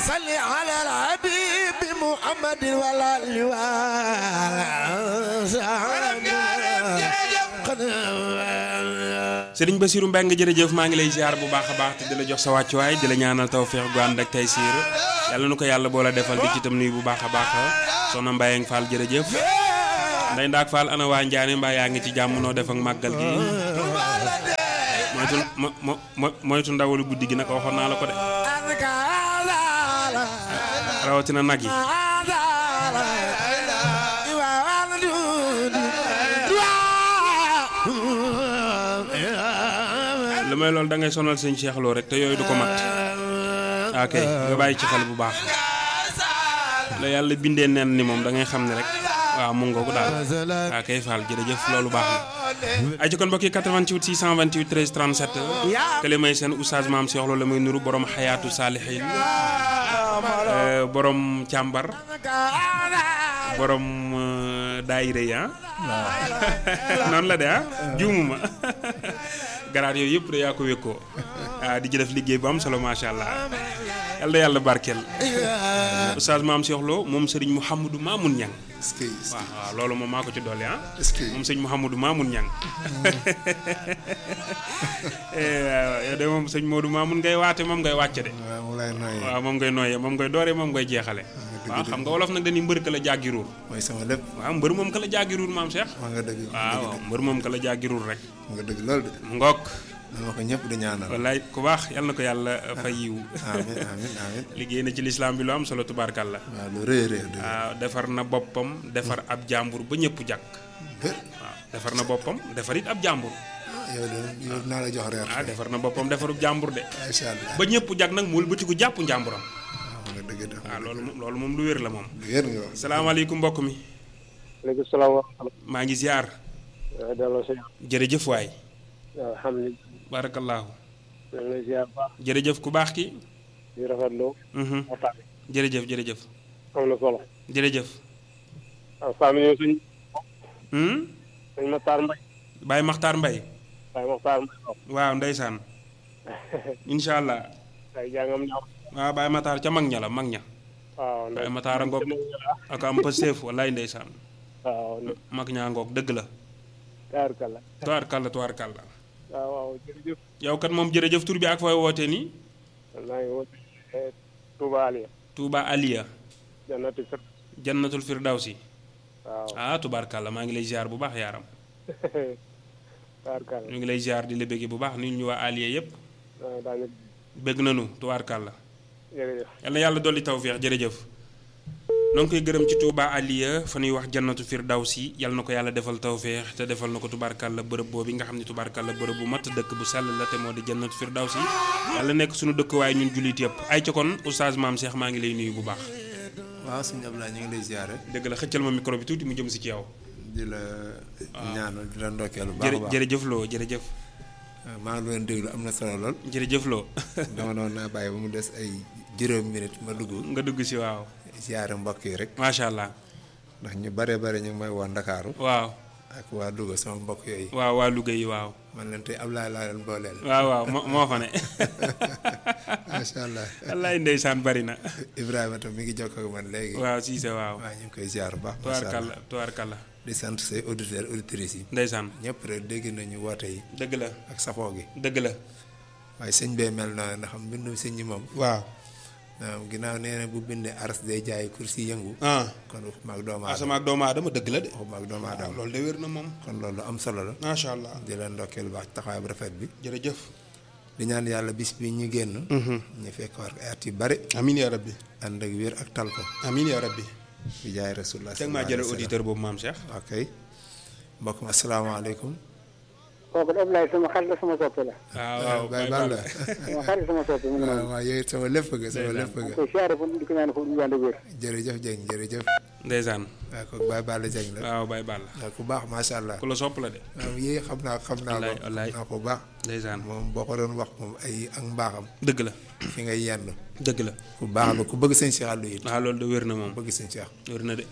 صل على الحبيب محمد ولا Sëriñ Basiru Mbeng jërëjëf maa ngi lay ziar bu baax a baax te di la jox sa wàccuwaay di la ñaanal tawféex gu ànd ak tey siir yàlla nu ko yàlla boo la defal di ci itam nuyu bu baax a baax soxna Mbayang Fall jërëjëf nday ndaak Fall ana waa Njaane mbaa yaa ngi ci jàmm noo def ak màggal gi moytu mo mo moytu ndawalu guddi gi nag waxoon naa la ko de rawatina nag yi lu may loolu da ngay sonal sëñ Cheikh Lo rek te yooyu du ko mat ok nga bàyyi ci xel bu baax la yàlla bindee nen ni moom da ngay xam ne rek waaw mu ngoogu daal ok Fall jërëjëf loolu baax na ay ci kon mbokk yi 88 628 13 37 kële may seen oustaz maam Cheikh Lo la may nuru borom xayaatu saalihin borom càmbar borom daayira yi ah noonu la de ah juumuma garaat yooyu yëpp da yaa ko wékkoo ah di ci def liggéey bu am solo macha allah yal na yàlla barkeel oustaz maam Cheikh Lo moom sëriñ Mouhamadou Mamoun Niang est-ce que est-ce waaw waaw loolu moom maa ko ci dolli ah est-ce que moom sëñ Mouhamadou Mamoun Niang waaw yow de moom sëñ Modou Mamoun ngay waate moom ngay wàcce de waaw mu lay nooyee waaw moom ngay nooyee moom ngay dooree moom ngay jeexale waaw xam nga wolof nag dañuy mbër ka la jàggi ruur mooy sama lépp waaw mbër moom ka la jàggi ruur maam Cheikh maa nga dëgg waaw waaw mbër moom ka la jàggi ruur rek maa nga dëgg loolu de mu ngoog dama ko ñëpp di ñaanal wallaay ku baax yal na ko yàlla fay yiw amin amin amin liggéey na ci lislaam bi lu am solo tubaarkàlla waaw lu rëy rëy dëgg waaw defar na boppam defar ab jàmbur ba ñëpp jàkk bër waaw defar na boppam defar it ab jàmbur yow de yow naa la jox reer ah defar na boppam defarub jàmbur de macha allah ba ñëpp jàkk nag mu wëlbatiku jàpp njàmburam waaw nga dëgg de waaw loolu moom loolu moom lu wér la moom wér nga wax salaamaaleykum mbokk mi léegi salaam wa rahmatulah. maa ngi ziar delloo si jërëjëf waay alhamdulilah. barakallahu ñu ngi lay ziar bu baax jërëjëf ku baax ki di rafetlu mhm waxtaan bi. jërëjëf jërëjëf am na solo. jërëjëf waaw saa mi ñëw suñ hmm suñ Maxtaar Mbay. Baye Makhtar Mbaye waaye Maxtaar Mbay waaw. waaw ndeysaan incha allah ay jàngam ñaaw. waaw Baye Makhtar ca mag ña la mag ña waaw Baye Makhtar a ngoog ak am pësteef wallaay ndeysaan waaw mag ñaa ngoog dëgg la taarkalla. tubaarkàlla tubaarkàlla waaw waaw jërëjëf. yow kat moom jërëjëf tur bi ak fooy wootee nii maa ngi woote Touba Aliya. Touba Aliya jannati fir. jannatul firdawsi waaw ah tubaarkàlla maa ngi lay ziar bu baax yaaram taarkalla. ñu ngi lay ziar di la bëgge bu baax nit ñu waa Aliya yëpp waaw daañu bëgg nañu tubaarkàlla jërëjëf. yal na yàlla dolli tawféex jërëjëf noo ngi koy gërëm ci Touba Aliya fa ñuy wax jannatu firdawsi yal na ko yàlla defal tawféex te defal na ko tubaarkàlla bërëb boobu nga xam ne tubaarkàlla bërëb bu mat dëkk bu sell la te moo di jannatu firdawsi yàlla nekk suñu dëkkuwaay ñun jullit yëpp ay ca kon oustaz maam Cheikh maa ngi lay nuyu bu baax waaw suñu Ablaye ñu ngi lay ziare dëgg la xëccal ma micro bi tuuti mu jëm si ci yow di la ñaanal di la ndokkeel bu baax a jërë baax jërëjëf loo jërëjëf maa ngi leen déglu am na solo lool jërëjëf loo dama doon naa bàyyi ba mu des ay juróomi minute ma dugg nga dugg si waaw ziare mbokk yi rek macha allah ndax ñu bare bare ñu ngi may woo Ndakaaru waaw ak waa Louga sama mbokk yooyu waaw waa Louga yi waaw man leen tey Ablaye laa leen booleel waaw waaw moo moo fa ne macha allah wallaay ndeysaan bari na Ibrahima tam mi ngi jokkoo ak man léegi waaw Cissé waaw waaw ñu ngi koy ziar bu baax macha allah tubaarkàlla tubaarkàlla di sant say auditeurs auditrices yi ndeysaan ñëpp rek dégg nañu woote yi dëgg la ak safoo gi dëgg la waaye sëñ bee mel na ndax mbindum sëñ ñi moom waaw waaw ginnaaw nee na bu bindee aras day jaay kursi yëngu ah kon waxuma ak doomu aadama asama ak doomu aadama dëgg la de waxuma ak doomu aadama loolu de wér na moom kon loolu am solo la macha allah di leen ndokkeel bu baax taxawaay bu rafet bi jërëjëf di ñaan yàlla bis bi ñu génn ñu fekk war ay at yu bari amin ya rabbi ànd ak wér ak tal ko amin ya rabbi bi jaay rasulullah teg maa jële auditeur boobu maam Cheikh ok mbokk mi asalaamaaleykum kooku de Ablaye sama xarit la sama soppe la. waaw waaw Baye Balla sama xarit sama soppe mu ngi waaw noonu. waaw yow it sama lépp nga sama lépp maa ngi nga koy siyaare fu di ko ñaan fu mu ànd ak wér. jërëjëf Dieng jërëjëf ndeysaan waaw kooku Baye Balla Dieng la waaw Baye Balla waaw ku baax macha allah ku la sopp la de waaw yii xam naa xam naa wallaay ko wallaay xam naa ko bu baax ndeysaan moom boo ko doon wax moom ay ak mbaaxam dëgg la fi ngay yenn dëgg la ku baax la ku bëgg sëñ Cheikh Aliou it waaw loolu de wér na moom bëgg sëñ Cheikh wér na de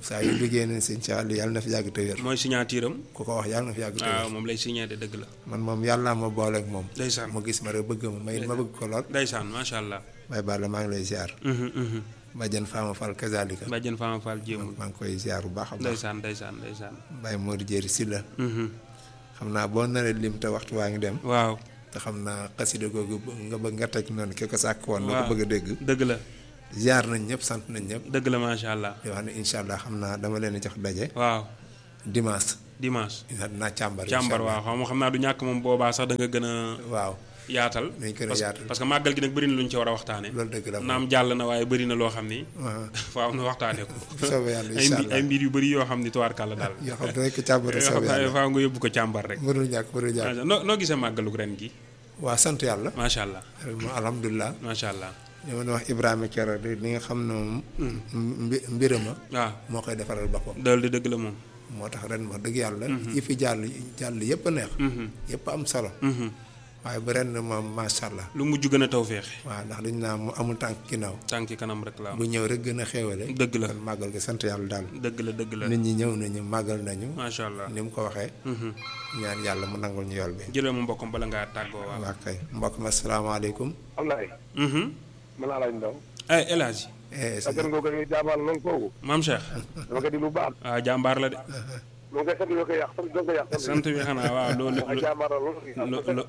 saa yu liggéey nañ sëñ Cheikh Aliou yàlla na fi yàgg te wér mooy signature am ku ko wax yàlla na fi yàgg te waaw wér moom lay signé de dëgg la man moom yàlla ma booleeg moom ndeysaan mu gis ma rek bëgg ma may ma bëgg ko lool ndeysaan macha allah bay Balla maa ngi lay ziar Mhm, mhm. Badiane Fama Fall kazalika bàjjen Fama Fall jéemul maa ngi koy ziar bu baax a baax ndeysaan ndeysaan ndeysaan Baye Modou Jéeri Silla Mhm. xam naa boo naree lim te waxtu waa ngi dem waaw te xam naa xasida googu nga bëgg nga teg noonu ki ko sàkk woon na waaw ko bëgg a dégg dëgg la ziar nañ ñëpp sant nañ ñëpp dëgg la macha allah di wax ne incha allah xam naa dama leen di jox daje waaw dimanche dimanche incha dinaa càmbar càmbar incha waaw xam nga xam naa du ñàkk moom boobaa sax da nga gën a allah. waaw yaatal Dañ gën a parce que- yaatal. parce que màggal gi nag bëri na lu ñu ci war a waxtaane loolu dëgg la naam jàll na waaye bëri na loo xam ni waaw faaw na waxtaane ko bu soobee yàlla ay incha mbir ay allah mbir yu bëri yoo xam ni tubaarkàlla daal yoo xam ne rek càmbar bu yoo xam soobee ne yàlla faaw nga yóbbu ko càmbar rek mënul ñàkk mënul ñàkk noo noo gisee màggalug ren gi waa sant yàlla macha allah moom alhamdulilah macha allah li ma doon wax Ibrahima Kero di li nga xam ne moom mbi mbirama waaw moo koy defaral boppam dal di dëgg la moom moo tax ren wax dëgg yàlla yi fi jàll jàll yëpp a neex yëpp am solo Mhm. waaye bu ren moom macha allah lu mujj gën a taw feexe waaw ndax dañ naa mu amul tànk ginnaaw tànki kanam rek la am bu ñëw rek gën a xéewale dëgg la kon màggal gi sant yàlla daal dëgg la dëgg la nit ñi ñëw nañu màggal nañu macha allah ni mu ko waxee Mhm. ñaan yàlla mu nangul ñu yool bi jëlee ma mbokkam bala ngaa tàggoo waaw waa kay mbokk ma asalaamaaleykum Ablaye Mhm. man laa laaj ndaw ay El Hadji eh sa gën nga koy jaabaal loolu kooku maam Cheikh dama ko di lu baax waaw jàmbaar la de lu nga sant doo ko yàq sant doo ko yàq sant bi xanaa waaw loolu ay jaabaar la loolu lo- lo-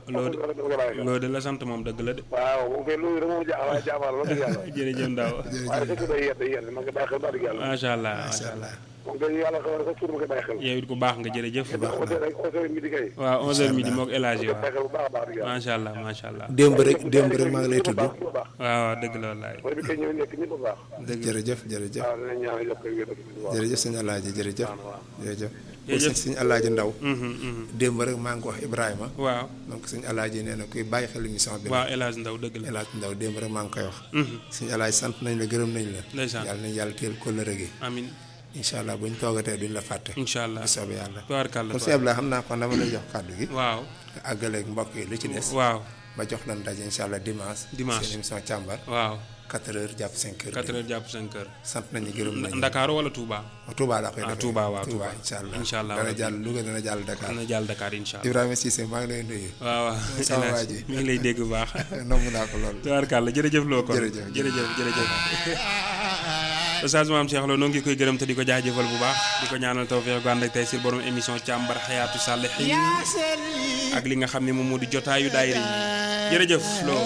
lo- loolu de la sant moom dëgg la de waaw moom kay loolu dama jaaxal waaye jaabaar la loolu yàlla jërëjëf Ndaw waaye sa tur day yedd day yedd ma nga bàyyi xel wax dëgg yàlla macha allah macha macha allah allah moom kay yàlla xamal sa tur ma koy bàyyi xel yow it ku baax nga jërëjëf onze rek onze heures midi kay waaw 11h midi moog El Hadji bàyyi waaw xel bu baax a baax dëgg yàlla macha allah macha allah démb rek démb rek maa ngi lay tudd bu baax waaw waaw dëgg la wallaay wala bi kay ñëw nekk ñëpp bu baax jërëjëf jërëjëf waaw dinañ ñaan yokk wér ak waaw jërëjëf sëñ Alaaji jërëjëf jërëjëf Jërëjëf. sëñ Alaaji Ndaw Mhm, mhm. démb rek maa ngi ko wax Ibrahima waaw donc sëñ Alaaji nee na kuy bàyyi xel émission bi waaw El Hadji Ndaw dëgg la El Hadj Ndaw démb rek maa ngi koy wax Mhm. sëñ Alaaji sant nañ la gërëm nañ la Ndeysaan. yàlla nañ yàlla teel kóllëre gi amin incha allah buñ toogatee duñ la fàtte incha allah bu soobee yàlla tubaarkàlla kon sëñ Abdoulaye xam naa kon dama lay jox kàddu gi waaw nga àggaleeg mbokk yi lu ci des waaw ba jox lan daje incha allah dimanche Dimanche. seen émission càmbar waaw 4 heures jàpp 5 heures 4 heures jàpp 5 heures sant nañu gërëm nañu Ndakaaru wala Touba Touba laa koy ah defee Touba waaw Touba Touba incha allah incha allah dana rabbi. jàll Louga dana jàll Dakar dana jàll Dakar incha allah Ibrahima Cissé maa ngi lay nuyu waaw waaw sama El waa Hadji ji. mi ngi lay dégg bu baax nomb naa ko lool tubaarkàlla jërëjëf loo kon Jërëjëf, jërëjëf jërëjëf Oustaz Mame Cheikh Lo noo ngi koy gërëm te di ko jaajëfal bu baax di ko ñaanal tawfeex gu ànd ak tey si borom émission càmbar xayaatu sàlihin ak li nga xam ne moom moo di jotaayu daayira yi jërëjëf loo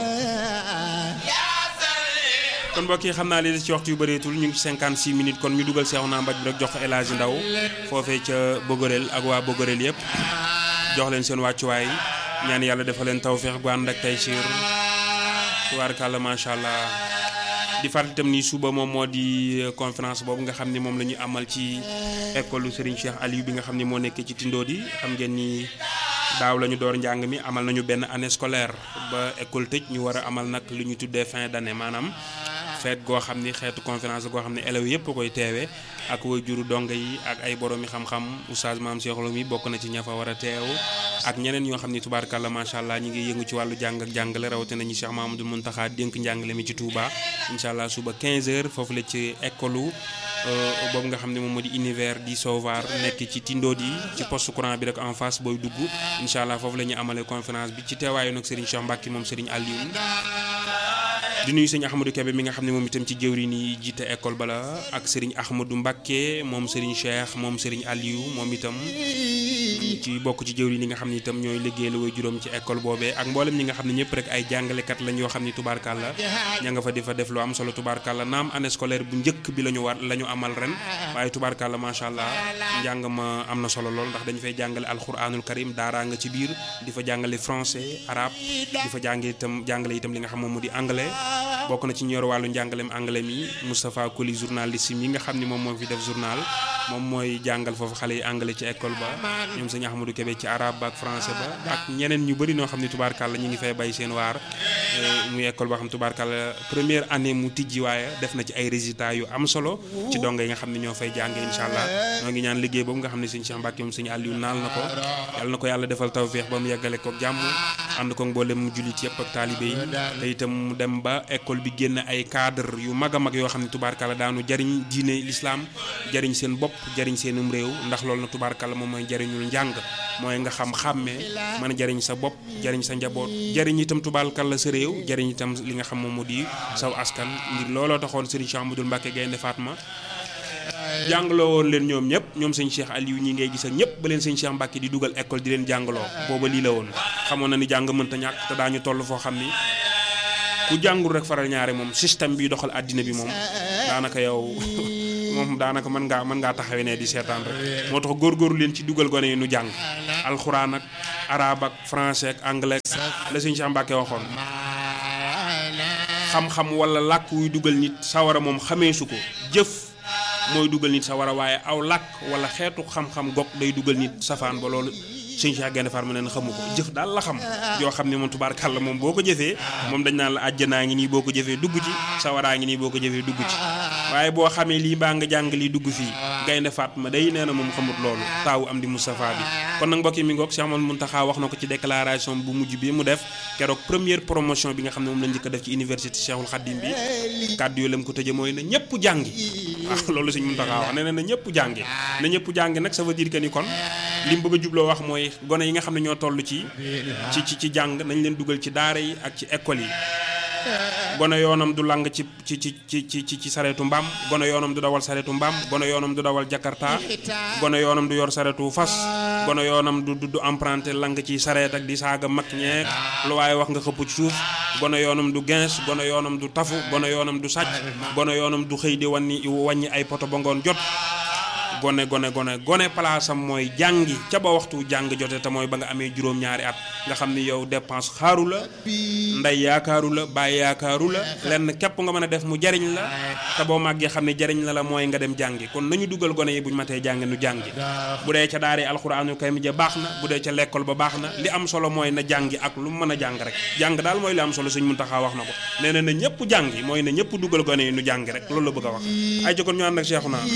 kon mbokk yi xam naa li des ci waxtu yu bëreetul ñu ngi ci 56 minutes kon ñu dugal seexu naa mbaj bi rek jox ko El Hadji Ndaw foofee ca Bogorel ak waa Bogorel yëpp jox leen seen wàccuwaay ñaan yàlla defal leen tawfeex gu ànd ak tey siir tubaarkàlla macha allah di fàttali itam ni suba moom moo di conférence boobu nga xam ni moom la ñu amal ci école Serigne Cheikh Aliou bi nga xam ni moo nekk ci Tindodi xam ngeen ni daaw la ñu door njàng mi amal nañu benn année scolaire ba école tëj ñu war a amal nag lu ñu tuddee fin d'année maanaam feet goo xam ni xeetu conférence goo xam ne élèves yëpp koy teewe ak way juru donga yi ak ay boroomi xam-xam oustaz Mame Cheikh Lo mi bokk na ci ña fa war a teew ak ñeneen ñoo xam ni tubaarkàlla macha allah ñi ngi yëngu ci wàllu jàng ak jàngale rawatina ñi Cheikh Mamadou Muntaxa dénk njàngale mi ci Touba incha allah suba 15h foofu la ci école boobu nga xam ne moom moo di univers di Sauvar nekk ci Tindodi ci poste courant bi rek en face booy dugg incha allah foofu la ñuy amalee conférence bi ci teewaayu nag Serigne Cheikh Mbacke moom Serigne Aliou di nuyu sëñ Ahmadou Kébé mi nga xam ne moom itam ci jëwriñ yi jiite école bala ak Serigne Ahmadou Mbacke moom Serigne Cheikh moom Serigne Aliou moom itam ci bokk ci jëwriñ yi nga xam ne itam ñooy liggéey la way juróom ci école boobee ak mboolem ñi nga xam ne ñëpp rek ay jàngalekat lañ yoo xam ni tubaarkàlla ña nga fa di fa def lu am solo tubaarkàlla naam année scolaire bu njëkk bi la ñu war la ñu amal ren waaye tubaarkàlla macha allah njàng ma am na solo lool ndax dañu fay jàngale alxuraanul karim daaraa nga ci biir di fa jàngale français arabe di fa jànge itam jàngale itam li nga xam moom mu di anglais bokk na ci ñor wàllu njàngalem anglais mi Moustapha Koli journaliste yi nga xam ni moom moo fi def journal moom mooy jàngal foofu xale yi anglais ci école ba ñoom sëñ Ahmadou Kébé ci arabe ba ak français ba ak ñeneen ñu bëri noo xam ne tubaarkàlla ñu ngi fay bay seen waar muy école boo xam tubaarkàlla première année mu tijji waaye def na ci ay résultats yu am solo ci donga yi nga xam ne ñoo fay jàng incha allah ñoo ngi ñaan liggéey boobu nga xam ne sëñ Cheikh Mbacke moom sëñ Aliou naal na ko yàlla na ko yàlla defal tawféex ba mu yeggale ko jàmm ànd ko mboolem mu jullit yëpp ak taalibe yi te itam mu dem ba école bi génn ay cadre yu mag a mag yoo xam ne tubaarkàlla daanu jariñ diine l'islam jariñ seen bopp jariñ seenum réew ndax loolu na tubaarkàlla moom mooy jariñul njàng mooy nga xam xàmmee mën a jariñ sa bopp jariñ sa njaboot jariñ itam tubaarkàlla sa réew jariñ itam li nga xam moom moo di saw askan ngir looloo taxoon Serigne Cheikh Amadou Mbacke Gaynde Fatma jàngaloo woon leen ñoom ñëpp ñoom sëñ Cheikh Aliou ñi ngay gis ak ñëpp ba leen sëñ Cheikh Mbacke di dugal école di leen jàngaloo booba lii la woon xamoon na ni jàng mënta ñàkk te daañu toll foo xam ni ku jàngul rek faral ñaare moom système bi doxal àddina bi moom daanaka yow moom daanaka mën ngaa mën ngaa taxawee ne di seetaan rek moo tax góorgóorlu leen ci dugal gone yi nu jàng alxuraan ak arabe ak français ak anglais la sëñ Cheikh Mbacke waxoon xam-xam wala làkk wuy dugal nit sawara moom xamee su ko jëf mooy dugal nit sawara waaye aw làkk wala xeetu xam-xam gog day dugal nit safaan ba loolu sëñ Cheikh Gaynde Fatma ne na xamu ko jëf daal la xam yoo xam ne moom tubaarkàlla moom boo ko jëfee moom dañ naan la àjjanaa ngi nii boo ko jëfee dugg ci sawaraa ngi nii boo ko jëfee dugg ci waaye boo xamee lii baa nga jàng lii dugg fii Gaynde Fatma day nee na moom xamut loolu taawu am di Moustapha bi kon nag mbokk yi mi ngoog Cheikh Amadou Mountakha wax na ko ci déclaration bu mujj bi mu def keroog première promotion bi nga xam ne moom la njëkk a def ci université Cheikhul Khadim bi kàddu yu lam ko tëje mooy na ñëpp jàngi waaw loolu sëñ Mountakha wax nee na na ñëpp jàngi na ñëpp jàngi nag ça veut dire que ni kon li mu bëgg a jubloo wax mooy gone yi nga xam ne ñoo toll ci ci ci ci jàng nañ leen dugal ci daara yi ak ci école yi gone yoonam du lang ci ci ci ci ci ci sareetu mbaam gone yoonam du dawal sareetu mbaam gone yoonam du dawal jakarta gone yoonam du yor sareetu fas gone yoonam du du emprunté lang ci sareet ak di saaga mag ñeeg lu waaye wax nga xëpp ci suuf gone yoonam du gens gone yoonam du tafu gone yoonam du sàcc gone yoonam du xëy di wanni wàññi ay poto ba ngoon jot gone gone gone gone palaasam mooy jàngi ca ba waxtu jàng jote te mooy ba nga amee juróom-ñaari at nga xam ni yow dépense xaaru la ndey yaakaaru la bàyyi yaakaaru la lenn képp nga mën a def mu jariñ la te boo màggee xam ne jariñ la la mooy nga dem jàngi kon nañu dugal gone yi buñ matee jàngi nu jàngi bu dee ca daara alxuraanul karim ja baax na bu dee ca lekkool ba baax na li am solo mooy na jàngi ak lu mu mën a jàng rek jàng daal mooy li am solo Sëñ Muntaxa wax na ko nee na na ñëpp jàngi mooy na ñëpp dugal gone yi nu jàngi rek loolu la bëgg a wax ay jokkoon ñu ànd ak Cheikhouna